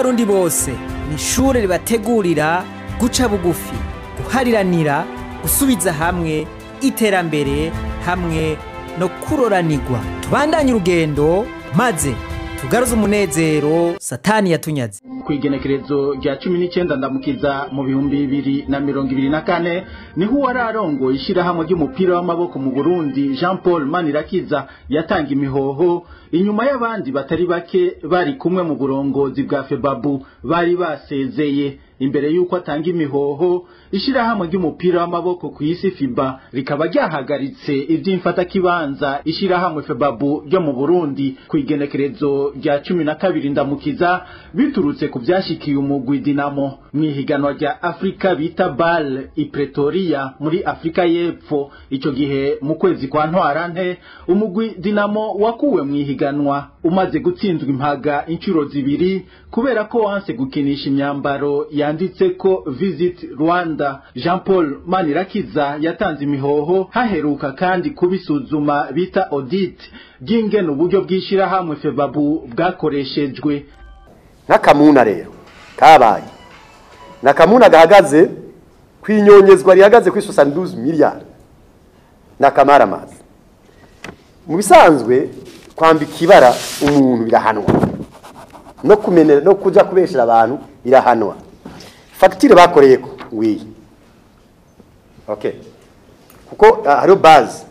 bw'abarundi bose ni ishure ribategurira guca bugufi guhariranira gusubiza hamwe iterambere hamwe no kuroranirwa tubandanye urugendo maze tugaruze umunezero satani yatunyaze ku igenekerezo rya cumi n'icyenda ndamukiza mu bihumbi bibiri na mirongo ibiri na kane niho uwari arongoye ishyirahamwe ry'umupira w'amaboko mu burundi jean paul manirakiza yatanga imihoho inyuma y'abandi batari bake bari kumwe mu burongozi bwa febabu bari basezeye imbere y'uko atanga imihoho ishyirahamwe ry'umupira w'amaboko ku isi fiba rikaba ryahagaritse iby'imfatakibanza ishyirahamwe febabu ryo mu burundi ku igenekerezo rya cumi na kabiri ndamukiza biturutse ku byashyikiye umugwi dinamo mu ihiganwa rya afurika bita bal i pretoria muri afurika y'epfo icyo gihe mu kwezi kwa ntwarante umugwi dinamo wakuwe mu ihiganwa umaze gutsindwa impaga inshuro zibiri kubera ko wanse gukinisha imyambaro yanditse ko visit rwanda jean paul manirakiza yatanze imihoho haheruka kandi kubisuzuma bita audit ry'ingene uburyo bw'ishyirahamwe febabu bwakoreshejwe nk'akamuna rero kabaye ni akamuna gahagaze ku inyongezwa rihagaze kuri sosanduzi miliyari ni akamaramazi mu bisanzwe kwambika ibara umuntu birahanwa no kumenera no kujya kubeshera abantu birahanwa fagitire bakoreye ko ngiyi okay kuko ah, hariho bazi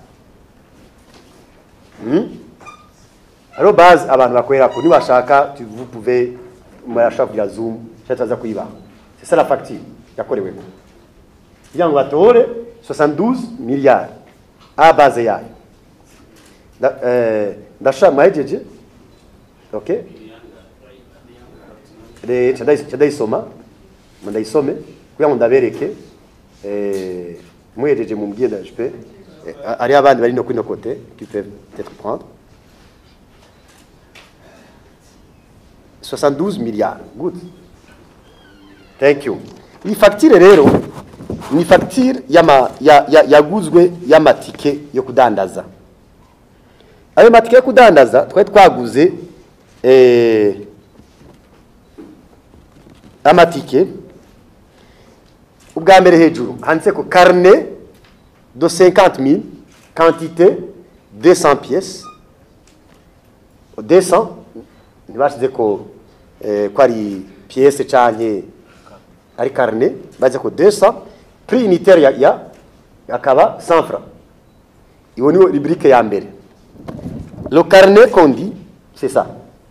Hmm? hariho bazi abantu bakorera ko niwashaka vous pouvez murashaka kugira zoom cyangwa tuza kuyibaha c'est ça la facture yakorewe ko kugira ngo batore 72 miliyari a base yayo Nda- eh, ndashaka mwahejeje okay re cha ndayisoma ndayisome kugira ngo ndabereke eh muhejeje mumbwiye ndaje ari abandi bari no kuri no côté qui peuvent peut-être prendre 72 milliards good thank you iyi fagitire rero ni fagitire yama- ya- ya- yaguzwe y'amatike yo kudandaza ayo matike yo kudandaza twari twaguze eh, amatike ubwa mbere hejuru handitse ko carnet de 50 000 quantité 200 pièces 200 ntibashyize ko eh, ko ari pièce canke ari carnet baze ko 200 prix unitaire ya, ya akaba 100 francs iyo niyo rubrique ya mbere le carnet qu'on dit c'est ça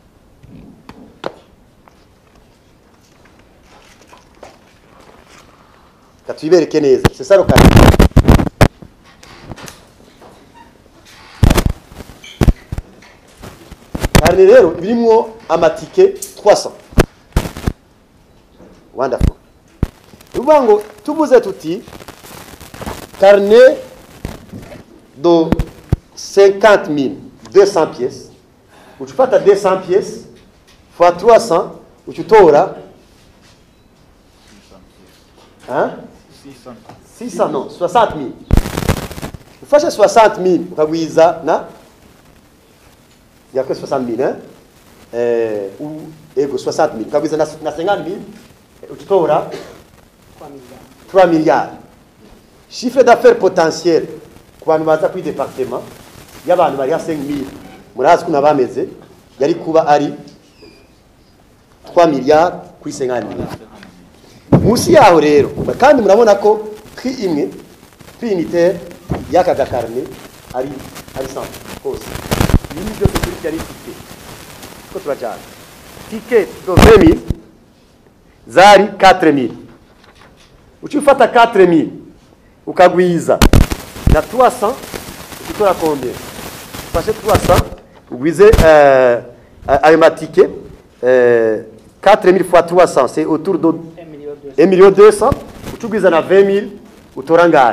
katuibereke neza c'est ça le carnet carnet rero birimwo amatike 300 wonderful uvuga ngo tuvuze tuti carnet de 50 000 200 pièces uca ufata 200 pièces fois 300 uca utora hein 600 non 60 000 ufashe 60 000 ukagwiza na yakwe 60 000 hein eh, ou ego 60 000 ukagwiza na, na 50 000 uca utora 3 milliards chiffre d'affaires potentiel ku bantu baza kuri departement y'abantu bari ha 5000 murazi ko nabameze yari kuba ari 3 milliards kuri 50 milliards munsi yaho rero kandi murabona ko prix imwe prix unitaire y'aka gakarne ari ari 100 kose ibi ni byose kuri yari tike ko turajana ticket do 20000 zari 4000 uci ufata 4000 ukagwiza na 300 ukitora combien ufashe 300 ugwize euh, ayo matike euh, 4000 fois 300 c'est autour de 1 million 200 ucugwiza na 20000 utora ngahe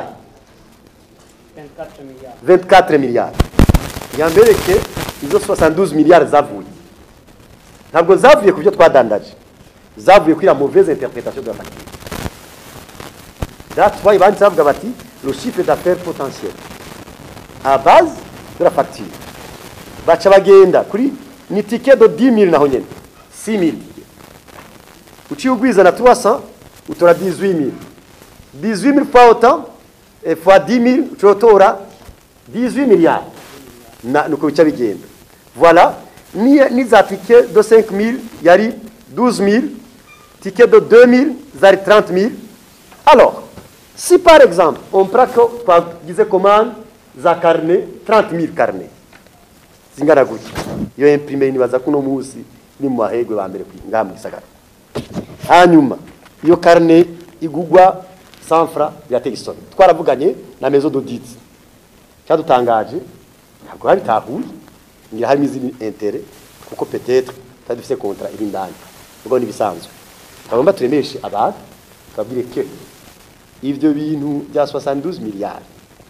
24 milliards yambereke izo 72 milliards zavuye ntabwo zavuye ku byo twadandaje zavuye kuri la mauvaise interprétation de la facture That's why banditse bavuga bati le chiffre d'affaires potentiel à base de la facture baca bagenda kuri ni ticket de 10 000 naho nyene 6 000 uciye ugwiza na 300 utora 18000 18000 fois autant et fois 10000 ucotora 18 milliards na nuko bica bigenda voilà ni ni za ticket de 5000 yari 12000 ticket de 2000 zari 30000 alors si par exemple on prend ko twagize commande za carnet 30000 carnet zingana gutya iyo imprime nibaza kuno munsi ni mu mahegwe ba mbere ngaha mu gisagara hanyuma iyo carnet igugwa 100 francs biratega isoni twaravuganye na maison d'audit cyadutangaje ntabwo habitahuye ngira harimo izindi intérêt kuko peut-être tutari dufite contrat iri indani ubwo nibisanzwe twagomba turemeshe abantu twabwire ke ivyo bintu bya 72 miliyari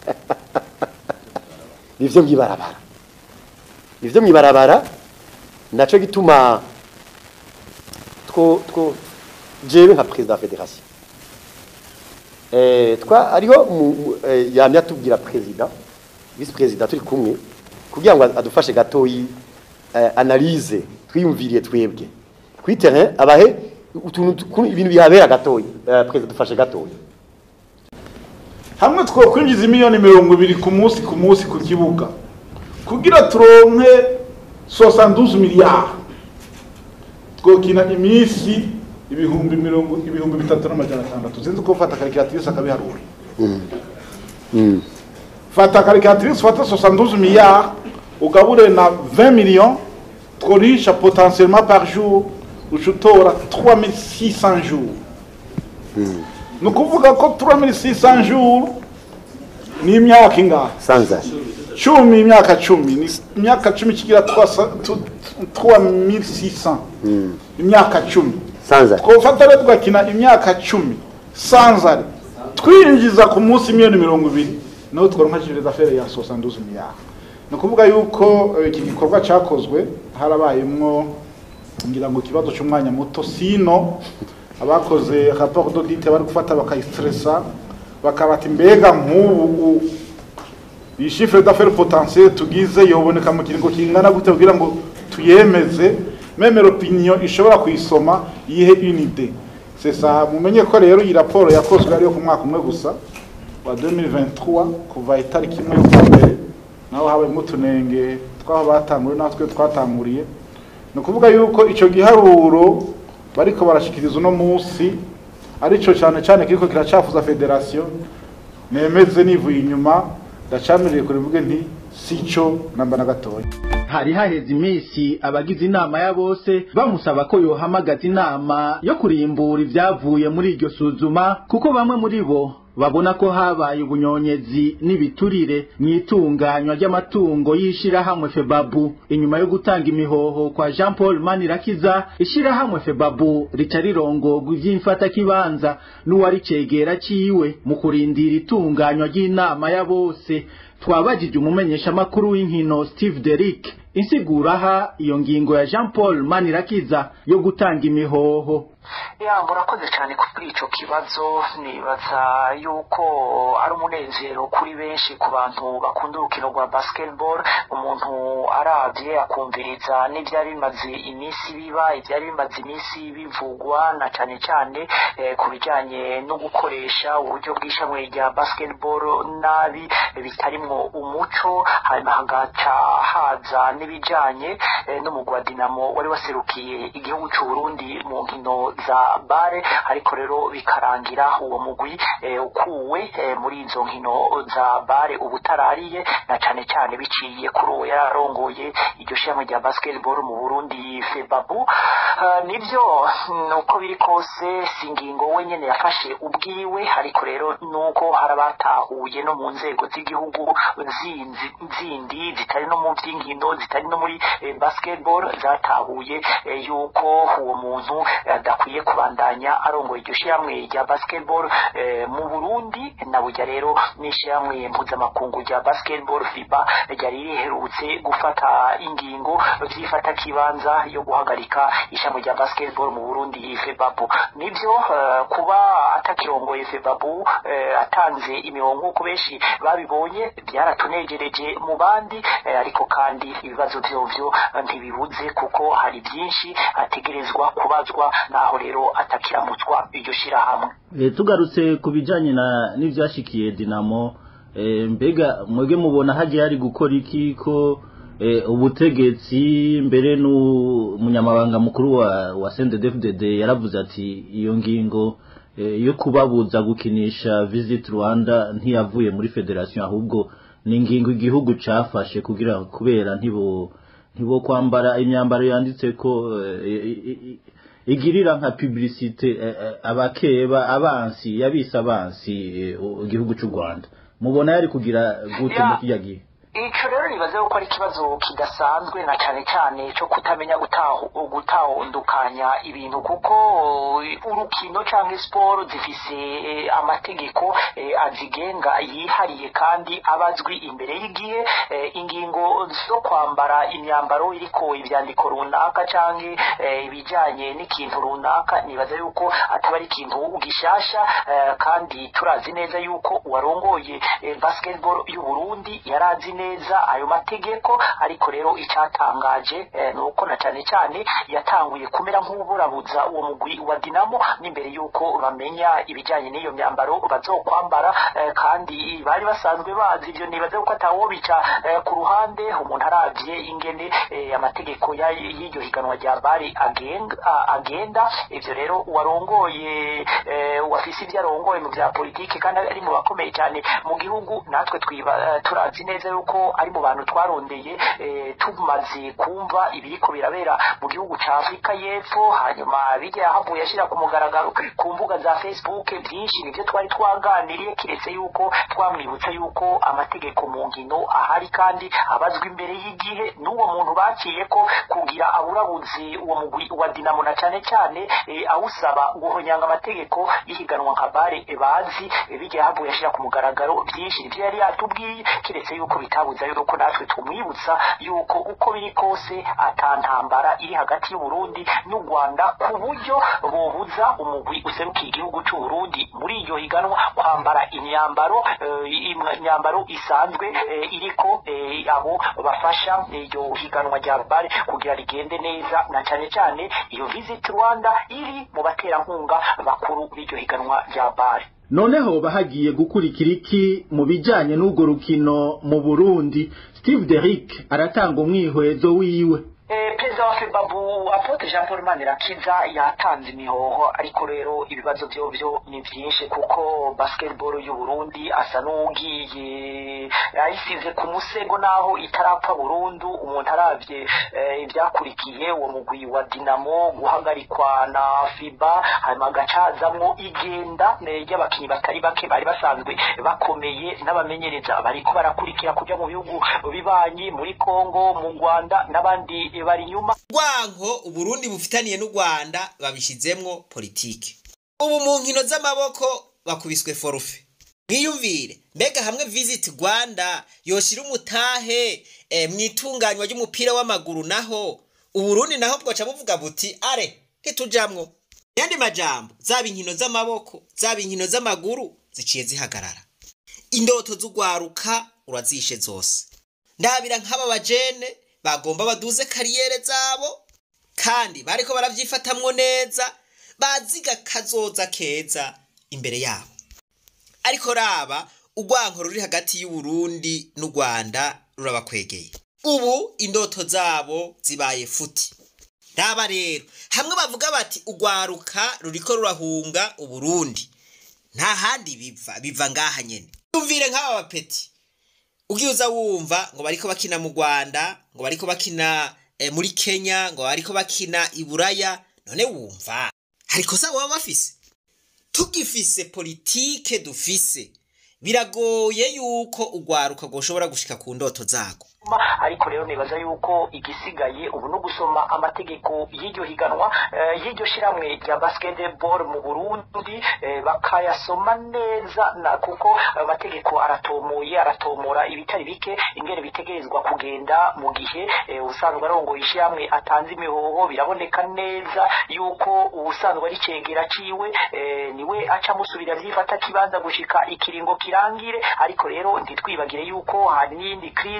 nivyo mwibarabara nivyo mwibarabara naco gituma two two jewe nka president wa federation eh twa ariho mu- mu- eh, yamya tubwira president vice president turi kumwe kugira ngo adufashe gatoyi eh, analyse twiyumviriye twebwe kuri terrain abahe utuntu tu- ibintu bihabera gatoyi eh, president dufashe gatoyi hamwe twokwinjiza miliyoni mirongo ibiri ku munsi ku munsi ku kibuga kugira turonke 72 miliyari twokina iminsi ibihumbi mirongo ibihumbi bitatu n'amajana atandatu sinzi ko ufata karikiratirise akabiharura fata karikiratirise ufate 72 miliyari ugabure na 20 millions tworisha potentiellement par jour uca utora 3600 jours ni ukuvuga ko 3600 jours ni imyaka ingahe sanza cumi imyaka cumi ni imyaka cumi kigira 3600 imyaka cumi sanza twofata rero tugakina imyaka cumi sanzare twinjiza ku munsi miliyoni mirongo ibiri naho twaronka chiffre d'affaires ya 72 miliyari ni ukuvuga yuko eh, iki gikorwa cyakozwe harabayemwo ngira ngo ikibazo cy'umwanya muto sino abakoze rapport d'audit bari gufata bakayistressa bakabata mbega nk'ubu iyi chiffre d'affaires potentiel tugize yoboneka mu kiringo kingana gute kugira ngo tuyemeze meme l'opinion ishobora kuyisoma yihe une idée c'est ça mumenye ko rero iyi raporo yakozwe ariyo ku mwaka umwe gusa wa 2023 kuva itariki imwe y'ukwa mbere naho habayemo utunenge twaho batanguriye natwe twatanguriye ni ukuvuga yuko icyo giharuro bariko barashikiriza uno munsi arico cyane cyane kiriko kiracafuza federation nemeze nivuye inyuma ndacamirire kure mvuge nti sico namba na gatoya hari haheze iminsi abagize inama ya bose bamusaba ko yohamagaza inama yo kurimbura ibyavuye muri iryo suzuma kuko bamwe muri bo babona ko habaye ubunyonyezi n'ibiturire mu itunganywa ry'amatungo y'ishirahamwe febabu inyuma yo gutanga imihoho kwa jean paul manirakiza ishirahamwe febabu rica rirongorwa ivy'imfatakibanza n'uwari cegera ciwe mu kurindira itunganywa ry'inama ya bose twabajije umumenyeshamakuru w'inkino steve derick insiguraha iyo ngingo ya jean paul manirakiza yo gutanga imihoho ya murakoze cyane kuri icyo kibazo nibaza yuko ari umunezero kuri benshi ku bantu bakunda urukino rwa basketball umuntu arabye akumviriza n'ibyari bimaze iminsi biba ibyari bimaze iminsi bivugwa na cyane cyane eh, ku bijyanye no gukoresha uburyo bw'ishamwe rya basketball nabi eh, bitarimwo umuco hanyuma hagaca haza n'ibijyanye eh, n'umugwi wa dinamo wari waserukiye igihugu cy'u Burundi mu nkino za bare ariko rero bikarangira uwo mugwi eh, ukuwe eh, muri izo nkino za bare ubutarariye na cyane cyane biciye kuri uwo yararongoye iryo shami rya basketball mu Burundi Febabu uh, nivyo nuko biri kose si ingingo we nyene yafashe ubwiwe ariko rero nuko harabatahuye no mu nzego z'igihugu zindi zindi zitari no mu by'inkino zitari no muri eh, basketball zatahuye eh, yuko uwo muntu adakwiye kubandanya arongoye iryo shyirahamwe rya basketball eh, mu Burundi na burya rero n'ishyirahamwe mpuzamakungu rya basketball FIBA ryari riherutse gufata ingingo vyifata kibanza yo guhagarika ishyirahamwe rya basketball mu Burundi FEBABU nivyo eh, kuba atakirongoye FEBABU eh, atanze imirongo nk'uko benshi babibonye byaratunegereje mu bandi eh, ariko kandi ibibazo vyovyo ntibibuze kuko hari byinshi ategerezwa kubazwa naho rero atakiramutswa iryo shirahamwe Eh, tugarutse ku bijanye na n'ivyashikiye Dinamo eh, mbega mwebwe mubona hagiye hari gukora iki ko eh, ubutegetsi mbere n'umunyamabanga mukuru wa wa CNDD-FDD yaravuze ati iyo ngingo eh, yo kubabuza gukinisha Visit Rwanda ntiyavuye muri federation ahubwo ni ingingo igihugu cafashe kugira kubera ntibo ntibo kwambara imyambaro yanditse ko eh, i- i- i- igirira nka publicite eh, eh, abakeba abansi yabise abansi eh, u- igihugu cy'u Rwanda mubona yari kugira gute Ya. mu kijya gihe ico rero nibaze ko ari ikibazo kidasanzwe na cyane cyane cyo kutamenya gutahu- gutahundukanya ibintu kuko eh, urukino cyangwa siporo zifise eh, amategeko eh, azigenga yihariye kandi abazwi imbere y'igihe eh, ingingo zo kwambara imyambaro iriko ivyandiko runaka canke eh, ibijanye n'ikintu runaka nibaza yuko ataba ari ikintu gishasha eh, kandi turazi neza yuko uwarongoye eh, basketball y'u Burundi yarazi neza ayo mategeko ariko rero icyatangaje eh, ni uko na cyane cyane yatanguye kumera nk'uburabuza uwo mugwi wa Dinamo n'imbere yuko bamenya ibijyanye n'iyo myambaro bazokwambara eh, kandi bari basanzwe bazi ibyo nibaze ko atawobica eh, ku ruhande umuntu aravye ingene eh, amategeko ya- y'iryo higanwa rya bari agenga a- agenda ivyo rero uwarongoye eh, uwafise ibyo arongoye mu bya politiki kandi ari mu bakomeye cyane mu gihugu natwe twiba eh, turazi neza yuko ari mu bantu twarondeye eh, tumaze kumva ibiriko birabera mu gihugu ca Afrika y'Epfo hanyuma bijya yahavuye ashyira ku mugaragaro ku mbuga za Facebook byinshi nivyo twari twaganiriye kiretse yuko twamwibutsa yuko amategeko mu nkino ahari kandi abazwa imbere y'igihe n'uwo muntu baciye ko kugira aburabuzi uwo mugwi wa Dinamo na cyane cyane eh, awusaba guhonyanga amategeko y'ihiganwa nka bare eh, bazi eh, bijya yahavuye ashyira ku mugaragaro byinshi nivyo yari yatubwiye kiretse yuko bitabuza yuko natwe tumwibutsa yuko uko biri kose atantambara iri hagati y'u Burundi n'u Rwanda ku buryo bobuza umugwi userukiye igihugu cy'u Burundi muri iryo higanwa kwambara imyambaro eh, imyambaro isanzwe eh, iriko eh, abo bafasha iryo higanwa rya bare kugira rigende neza na cyane cyane iyo Visit Rwanda iri mu baterankunga bakuru b'iryo higanwa rya bare noneho bahagiye gukurikira iki mu bijanye n'urwo rukino mu Burundi Steve Derrick aratanga umwihwezo wiwe Eh, perezida wa febabu apotre jean paul manirakiza yatanze imihoho ariko rero ibibazo vyovyo ni vyinshi kuko basketball y'u burundi asa n'ugiye yayisize ku musego naho itarapfa burundu umuntu aravye eh, ivyakurikiye uwo mugwi wa dinamo guhagarikwa na fiba hanyuma agacazamwo igenda eh, ry'abakinyi batari bake bari basanzwe bakomeye n'abamenyereza bariko barakurikira kuja mu bihugu bibanyi muri kongo mu rwanda n'abandi bari inyuma rwanko uburundi bufitaniye n'u rwanda babishizemwo politike ubu mu nkino z'amaboko bakubiswe forufe mwiyumvire mbega hamwe visit rwanda yoshira umutahe eh, mu itunganywa ry'umupira w'amaguru naho uburundi naho bwoca buvuga buti are ntitujamwo yandi majambo zaba inkino z'amaboko zaba inkino z'amaguru ziciye zihagarara indoto z'ugwaruka urazishe zose ndabira nk'aba bajene bagomba baduze kariyere zabo kandi bariko baravyifatamwo neza baziga kazoza keza imbere yabo ariko raba urwanko ruri hagati y'uburundi n'u rwanda rurabakwegeye ubu indoto zabo zibaye futi raba rero hamwe bavuga bati urwaruka ruriko rurahunga uburundi nta handi biva biva ngaha nyene yumvire nk'aba bapeti ugiye uza wumva ngo bariko bakina mu rwanda ngo bariko bakina eh, muri kenya ngo bariko bakina i buraya none wumva hari ikosa baba bafise tugifise politike dufise biragoye yuko urwaruka rwoshobora gushika ku ndoto zago ariko rero nibaza yuko igisigaye ubu no gusoma amategeko y'iryo higanwa eh, y'iryo shiramwe rya basketball mu Burundi eh, bakayasoma neza na kuko ayo mategeko aratomoye aratomora ibitari bike ingene bitegerezwa kugenda mu gihe eh, ubusanzwe arongoye ishiramwe atanze imihoho biraboneka neza yuko ubusanzwe ari cegera ciwe eh, niwe aca musubira vyifata kibanza gushika ikiringo kirangire ariko rero ntitwibagire yuko hari n'iyindi krize hari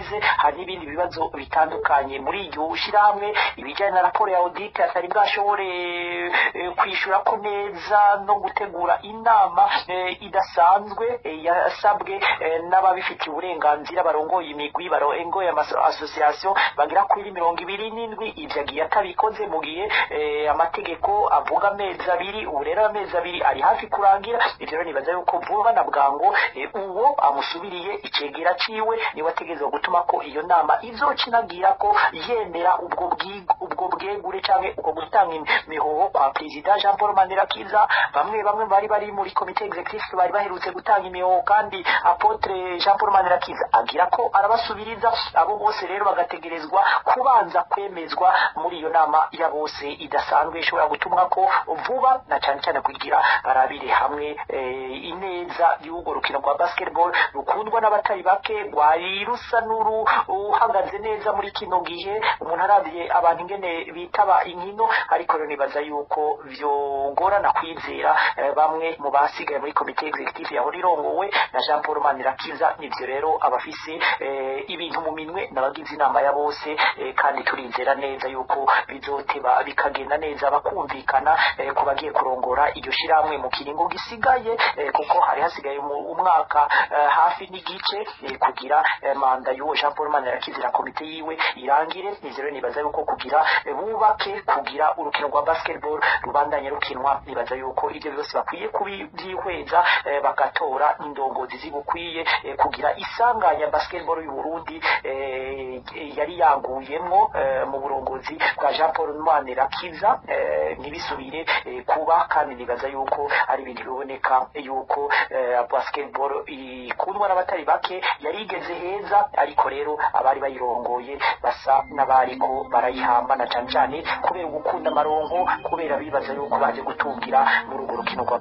hari n'ibindi bibazo bitandukanye muri iryo shirahamwe ibijyanye na raporo ya audit atari bwashobore eh, kwishura ko neza no gutegura inama eh, idasanzwe eh, yasabwe eh, n'ababifitiye uburenganzira barongoye imigwi barongoye ama- association bagera kuri mirongo ibiri n'indwi ivyo agiye atabikoze mu gihe eh, amategeko avuga amezi abiri ubu rero amezi abiri ari hafi kurangira ivyo rero nibaza yuko vuba na bwango eh, uwo amusubiriye icegera ciwe niwe ategerezwa gutuma ko iyo nama izocinagira ko yemera ubwo bwi- ubwo bwegure canke ubwo gutanga imihoho kwa perezida jean paul manirakiza bamwe bamwe bari bari muri komite executive bari baherutse gutanga imihoho kandi apotre jean paul manirakiza agira ko arabasubiriza abo bose rero bagategerezwa kubanza kwemezwa muri iyo nama ya bose idasanzwe ishobora gutumwa ko vuba na cyane cyane kugira barabire hamwe eh, ineza y'urwo rukino rwa basketball rukundwa n'abatari bake rwari rusa n'uru uhagaze neza muri kino gihe umuntu arabiye abantu ingene bitaba inkino ariko rero nibaza yuko vyogorana kwizera eh, bamwe mu basigaye muri komite executive yahora irongowe na Jean Paul Manirakiza nivyo rero abafise eh, ibintu mu minwe n'abagize inama ya bose eh, kandi turizera neza yuko bizoteba bikagenda neza bakumvikana eh, ku bagiye kurongora iryo shirahamwe mu kiringo gisigaye eh, kuko hari hasigaye mu- umwaka eh, hafi n'igice eh, kugira eh, manda y'uwo Jean Paul Manirakiza na komite yiwe irangire nivyo rero nibaza yuko kugira eh, bubake kugira urukino rwa basketball rubandanye rukinwa nibaza yuko ibyo byose bakwiye kubyihweza eh, bagatora indongozi zibukwiye eh, kugira isanganya basketball y'u Burundi eh, yari yaguyemwo eh, mu burongozi bwa Jean Paul Manirakiza eh, ntibisubire eh, kuba kandi nibaza yuko ari ibintu biboneka yuko eh, basketball ikundwa n'abatari bake yari igeze heza ariko rero abari bayirongoye basa n'abariko barayihamba na cane cane kubera gukunda amaronko kubera bibaza yuko baje gutungira muri urwo rukino rwa